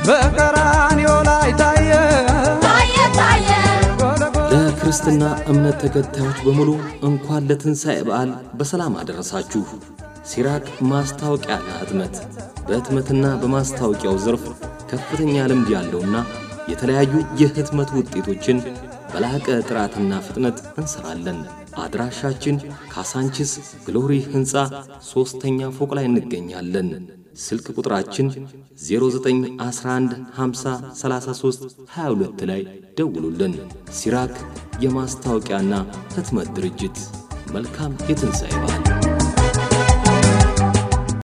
በቀራንዮ ላይ ታየ ታየ ታየ ለክርስትና እምነት ተከታዮች በሙሉ እንኳን ለትንሣኤ በዓል በሰላም አደረሳችሁ። ሲራክ ማስታወቂያና ህትመት በህትመትና በማስታወቂያው ዘርፍ ከፍተኛ ልምድ ያለውና የተለያዩ የህትመት ውጤቶችን በላቀ ጥራትና ፍጥነት እንሰራለን። አድራሻችን ካሳንቺስ ግሎሪ ሕንፃ ሦስተኛ ፎቅ ላይ እንገኛለን። ስልክ ቁጥራችን 0911 50 33 22 ላይ ደውሉልን። ሲራክ የማስታወቂያና ህትመት ድርጅት። መልካም የትንሣኤ በዓል